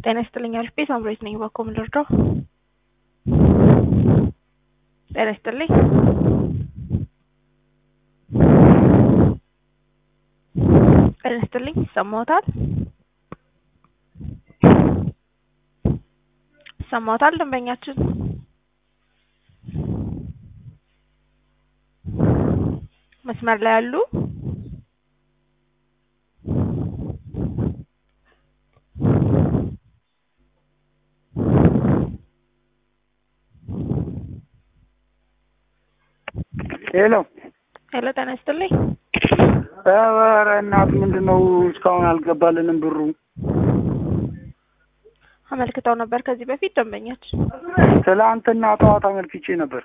ጤና ይስጥልኝ አልፌ ሳምሬት ነኝ። ባኮ ምን ልርዳው? ጤና ይስጥልኝ። ጤና ይስጥልኝ። ይሰማዎታል? ይሰማዎታል? ደንበኛችን መስመር ላይ ያሉ ሄሎ ሄሎ፣ ጤና ይስጥልኝ። ኧረ እናት ምንድን ነው እስካሁን አልገባልንም ብሩ? አመልክተው ነበር ከዚህ በፊት ደንበኛችን። ትላንትና ጠዋት አመልክቼ ነበር።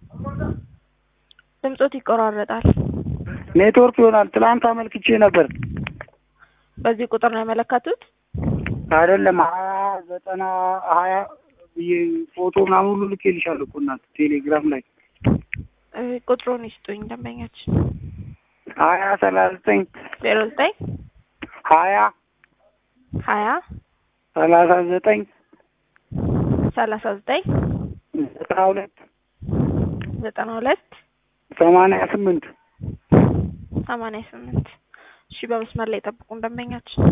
ድምጾት ይቆራረጣል። ኔትወርክ ይሆናል። ትላንት አመልክቼ ነበር። በዚህ ቁጥር ነው ያመለከቱት? አይደለም ሀያ ዘጠና ሀያ ብዬ ፎቶ ምናምን ሁሉ ልኬልሻለሁ እኮ እናት ቴሌግራም ላይ እ ቁጥሩን ይስጡኝ ደንበኛችን። ሀያ ሰላሳ ዘጠኝ ዜሮ ዘጠኝ ሀያ ሀያ ሰላሳ ዘጠኝ ሰላሳ ዘጠኝ ዘጠና ሁለት ዘጠና ሁለት ሰማንያ ስምንት ሰማንያ ስምንት እሺ፣ በመስመር ላይ ጠብቁን ደንበኛችን።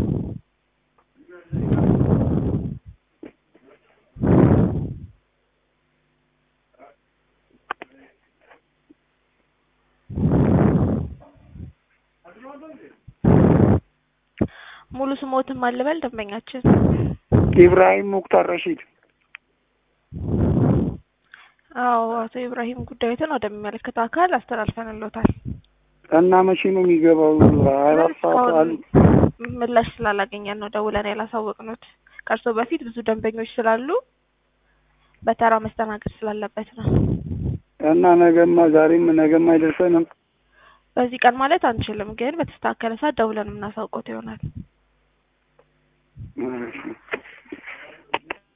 ሙሉ ስሞትን ማልበል ደንበኛችን? ኢብራሂም ሙክታር ረሺድ አዎ አቶ ኢብራሂም ጉዳዩትን ወደሚመለከተው አካል አስተላልፈንሎታል። እና መቼ ነው የሚገባው? አራት ሰዓት አሉ። ምላሽ ስላላገኘን ነው ደውለን ያላሳወቅኑት። ከእርስዎ በፊት ብዙ ደንበኞች ስላሉ በተራ መስተናገድ ስላለበት ነው። እና ነገማ ዛሬም ነገማ አይደርሰንም። በዚህ ቀን ማለት አንችልም፣ ግን በተስተካከለ ሰዓት ደውለን የምናሳውቆት ይሆናል። እሺ